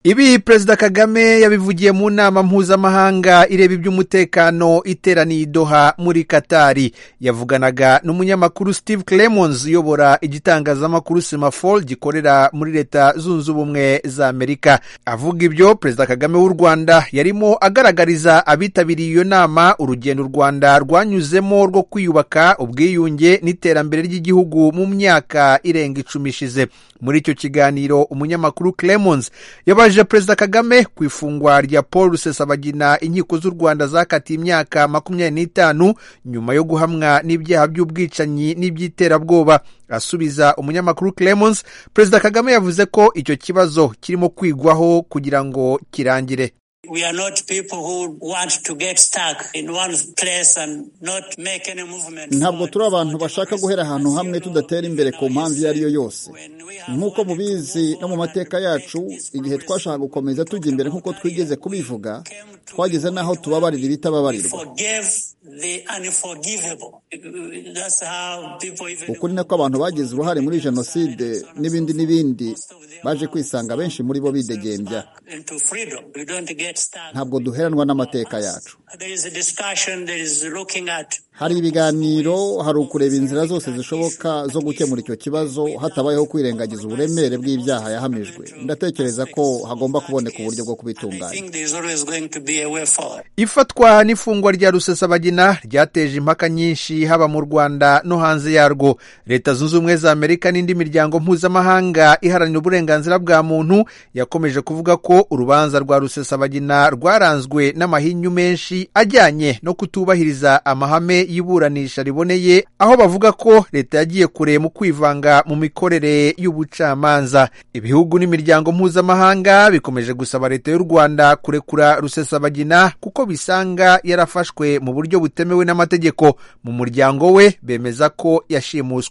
Ibi Perezida Kagame yabivugiye mu nama mpuzamahanga ireba iby'umutekano iteraniye i Doha muri Katari. Yavuganaga n'umunyamakuru Steve Clemons uyobora igitangazamakuru Semafor gikorera muri Leta Zunze Ubumwe za Amerika. Avuga ibyo Perezida Kagame w'u Rwanda yarimo agaragariza abitabiriye iyo nama urugendo u Rwanda rwanyuzemo rwo kwiyubaka ubwiyunge n'iterambere ry'igihugu mu myaka irenga icumi ishize. Muri icyo kiganiro umunyamakuru Clemons yabaje yaje perezida kagame ku ifungwa rya paul rusesabagina inkiko z'u rwanda zakatiye imyaka makumyabiri n'itanu nyuma yo guhamwa n'ibyaha by'ubwicanyi n'iby'iterabwoba asubiza umunyamakuru clemons perezida kagame yavuze ko icyo kibazo kirimo kwigwaho kugira ngo kirangire We are not people who want to get stuck in one place and not make any movement. ntabwo turi abantu bashaka guhera ahantu hamwe tudatera imbere ku mpamvu iyo ari yo yose nk'uko mubizi no mu mateka yacu igihe twashaka gukomeza tujya imbere nk'uko twigeze kubivuga twageze n'aho tubabarira ibitababarirwa Forgive the unforgivable. That's how people even ukuri nako abantu bagize uruhare muri jenoside n'ibindi n'ibindi baje kwisanga benshi muri bo bidegembya into freedom. We don't get stuck. ntabwo duheranwa n'amateka yacu There is a discussion. There is looking at hari ibiganiro hari ukureba inzira zose zishoboka zo gukemura icyo kibazo hatabayeho kwirengagiza uburemere bw'ibyaha yahamijwe ndatekereza ko hagomba kuboneka uburyo bwo I kubitunganya think there is always going to be a way forward. ifatwa n'ifungwa rya rusesabagina ryateje impaka nyinshi haba mu rwanda no hanze yarwo leta zunze ubumwe za amerika n'indi miryango mpuzamahanga iharanira uburenganzira bwa muntu yakomeje kuvuga ko urubanza rwa rusesabagina rwaranzwe n'amahinyu menshi ajyanye no kutubahiriza amahame y'iburanisha riboneye aho bavuga ko leta yagiye kure mu kwivanga mu mikorere y'ubucamanza ibihugu n'imiryango mpuzamahanga bikomeje gusaba leta y'u rwanda kurekura rusesabagina kuko bisanga yarafashwe mu buryo butemewe n'amategeko mu muryango we bemeza ko yashimuswe